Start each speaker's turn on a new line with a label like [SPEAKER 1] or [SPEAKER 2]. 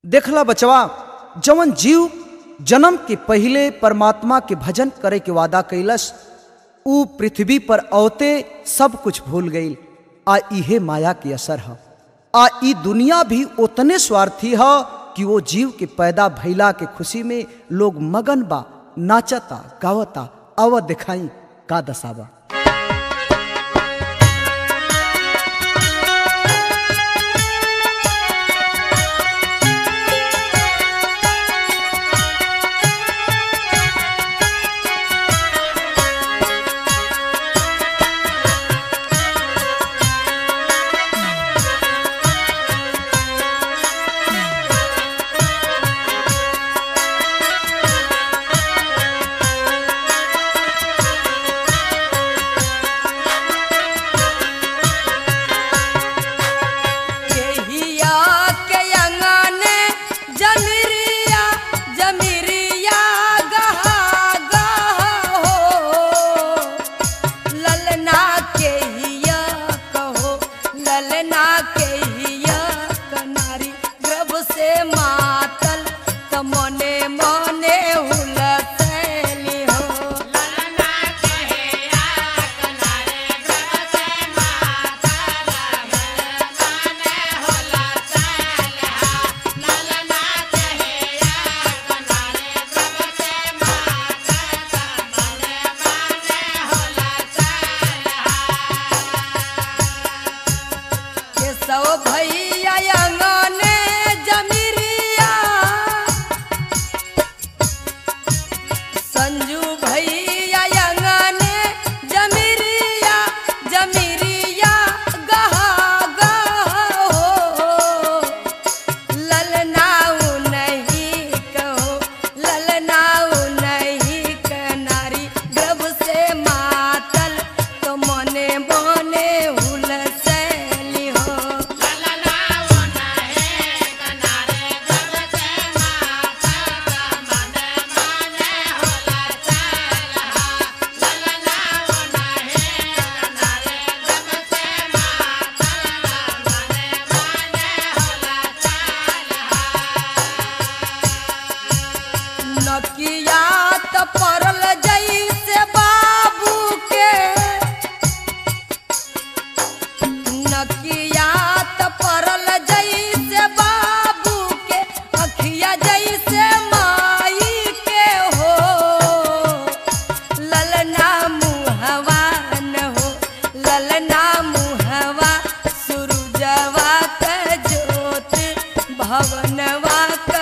[SPEAKER 1] देखला बचवा जवन जीव जन्म के पहिले परमात्मा के भजन करे के वादा कैलस ऊ पृथ्वी पर औते सब कुछ भूल गई आ इहे माया के असर ह आ ई दुनिया भी उतने स्वार्थी ह कि वो जीव के पैदा भइला के खुशी में लोग मगन बा नाचता गावता अव दिखाई का दसावा
[SPEAKER 2] केहिया के अंगने जमिरिया जमिरिया गहा गहा हो ललना केहिया कहो ललना केहिया कनारी गर्भ से मातल त मने मने हुलसैली हो के सौ भैया अंगने जमिरिया संजू भैया अंगने जमिरिया जमिरिया गहा गहा हो ललनाऊ नहीं कहो ललनाऊ नहीं कनारी गर्भ से मातल तो मने मने हुलसैली हो नकिया त परल जैसे बाबू के नकिया त परल जैसे बाबू के अखिया जैसे माई के हो ललना मुहवा न हो ललना मुहवा सुरुजवा क ज्योत भवनवा क